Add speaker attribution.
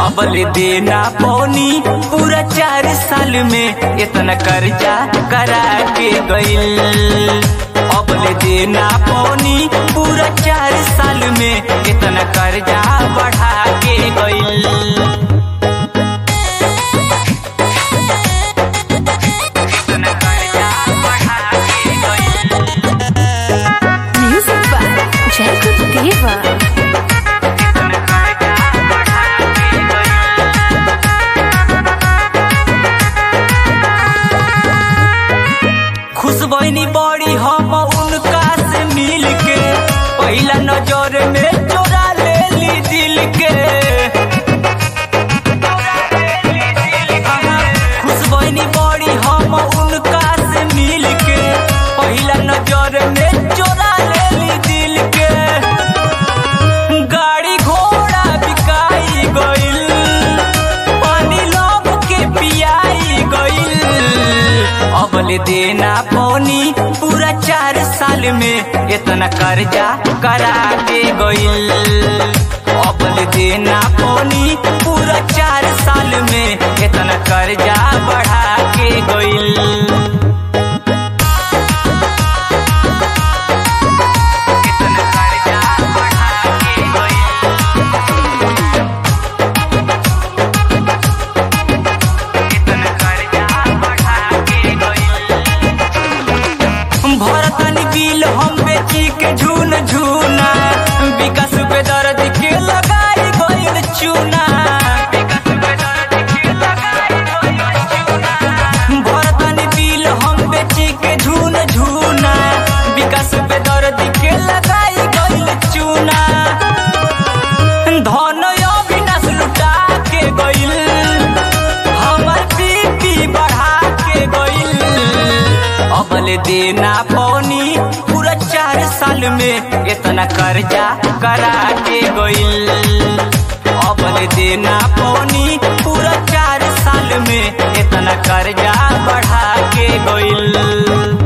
Speaker 1: अबल देना पौनी पूरा चार साल में इतना कर्जा करा के गइल अबल देना पौनी पूरा चार साल में इतना कर्जा बढ़ा के गइल इतना कर्जा बढ़ा के गइल
Speaker 2: Music by Jacob Deva.
Speaker 1: इतना कर्जा बढ़ा के गइल खुश बहनी बड़ी हम उनका से मिल के पहला नजर में चोरा ले ली दिल के खुश बहनी बड़ी हम उनका से मिल के पहला नजर में चोरा ले ली दिल के गाड़ी घोड़ा बिकाई गइल पानी लोग के पियाई गइल अबल देना पौनी पूरा चार साल में इतना कर्जा करा के गइल अबल देना पौनी पूरा चार साल में इतना कर्जा बढ़ा के गइल इतना कर्जा बढ़ा के गइल इतना कर्जा बढ़ा के गइल भरतन बिल हम बेची के झून झूना विकास पे दर्द के लगाई गइल चूना विकास पे दर्द के लगाई गइल चूना भरतन बिल हम बेची के झून झूना विकास पे दर्द के लगाई गइल चूना धन अविनाश लुटा के गइल हमर बीपी बढ़ा के गइल अबल देना पौनी पूरा चार साल में इतना कर्जा करा के गइल अबल देना पौनी पूरा चार साल में इतना कर्जा बढ़ा के गइल